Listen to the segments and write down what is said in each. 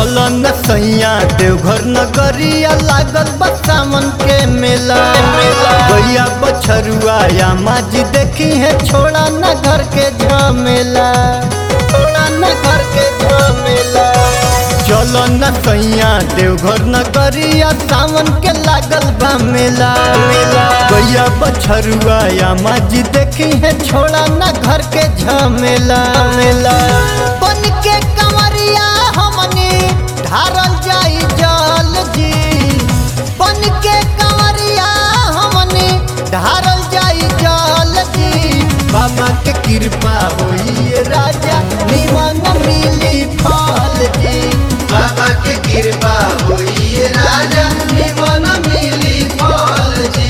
चल न सैया देवघर नगरिया लागल बा सावन के मेला भैया बछरुआ या माजी देखी है छोड़ा न घर के झमेला छोड़ा न घर के झमेला चल न सैया देवघर नगरिया सावन के लागल बा मेला मेला भैया बछरुआ या माजी देखी है छोड़ा न घर के झमेला मेला बन के कंवरिया हमने ढारल जाई जल जी बन के कंवरिया हमने ढारल जाई जल जी बाबा के कृपा होई राजा निमन मिली फल जी बाबा के कृपा होई राजा निमन मिली फल जी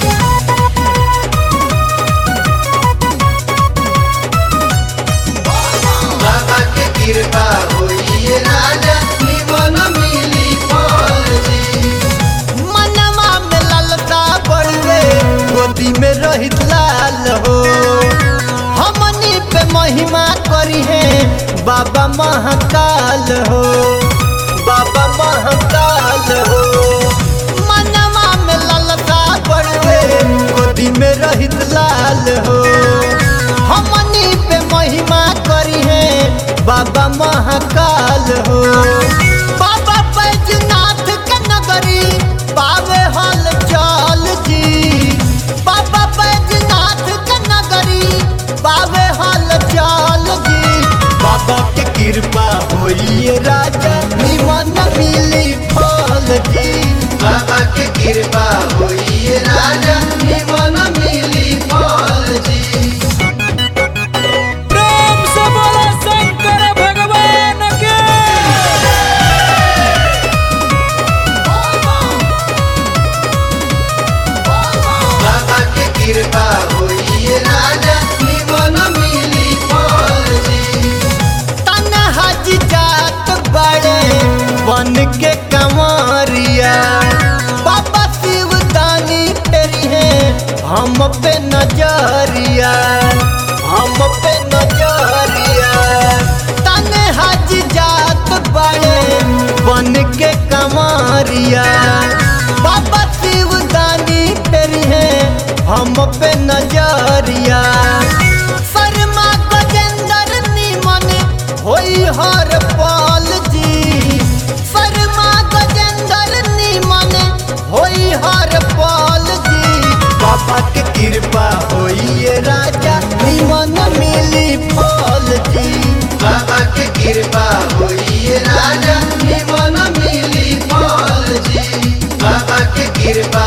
बाबा के कृपा होई राजा निमन मिली फल जी मनवा में ललता बढ़वे गोदी में रहित लाल हो हमनी पे महिमा करी है बाबा महाकाल हो बाबा महाकाल हो मनवा में ललता बढ़वे गोदी में रहित लाल हो हमनी पे महिमा करी है बाबा महाकाल हो बाबा बैजनाथ के नगरी पावे हल चल जी बाबा बैजनाथ के नगरी पावे हल चल जी बाबा के कृपा होई राजा निमन मिली फल जी बाबा के कृपा होई राजा निमन मिली फल जी प्रेम से बोलो शंकर भगवान के बाबा के कृपा होई राजा निमन मिली फल जी तनहा जी जात बड़े बन के कंवरिया बाबा शिव दानी फेरी है हम पे नजरिया हम पे नजरिया तनहा जी जात बड़े बन के कंवरिया बाबा शिव दानी फेरी है हम पे नजरिया शर्मा गजेंद्र निमन होई हर पल जी शर्मा गजेंद्र निमन होई हर पल जी बाबा के कृपा होई राजा निमन मिली फल जी बाबा के कृपा होई राजा निमन मिली फल जी बाबा के कृपा